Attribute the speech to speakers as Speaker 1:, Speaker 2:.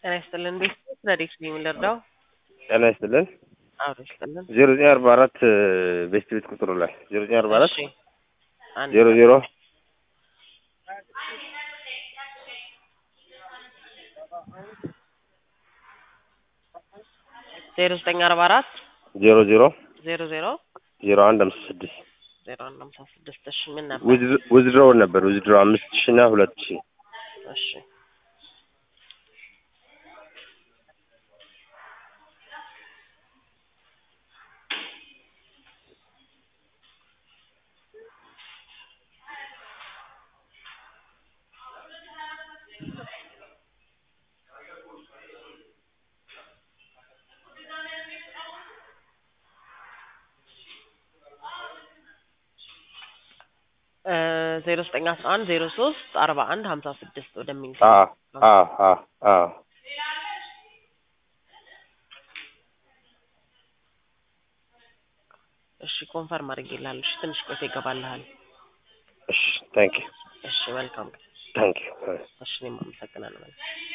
Speaker 1: ጤና ይስጥልን። ቤት ረዴት ነው የምንረዳው?
Speaker 2: ጤና ይስጥልን።
Speaker 1: አብሮ ይስጥልን።
Speaker 2: ዜሮ ዘጠኝ አርባ አራት ቤት ቤት ቁጥሩ ላይ ዜሮ ዘጠኝ አርባ አራት
Speaker 1: እሺ አንድ
Speaker 2: ዜሮ ዜሮ
Speaker 1: ዜሮ ዘጠኝ አርባ አራት
Speaker 2: ዜሮ ዜሮ
Speaker 1: ዜሮ ዜሮ
Speaker 2: ዜሮ አንድ አምስት ስድስት
Speaker 1: ዜሮ አንድ ሃምሳ ስድስት እሺ ምን ነበር?
Speaker 2: ውዝድሮው ነበር ውዝድሮ አምስት ሺ እና ሁለት ሺ
Speaker 1: እሺ ዜሮ ዘጠኝ አስራ አንድ ዜሮ ሶስት አርባ አንድ ሀምሳ ስድስት ወደሚል
Speaker 2: አ አ አ አ
Speaker 1: እሺ ኮንፈርም አድርጌልሃለሁ። እሺ ትንሽ ቆይቶ ይገባልሃል።
Speaker 2: እሺ ታንክ ዩ
Speaker 1: እሺ መልካም ቀን።
Speaker 2: ታንክ ዩ
Speaker 1: እሺ እኔም አመሰግናለሁ።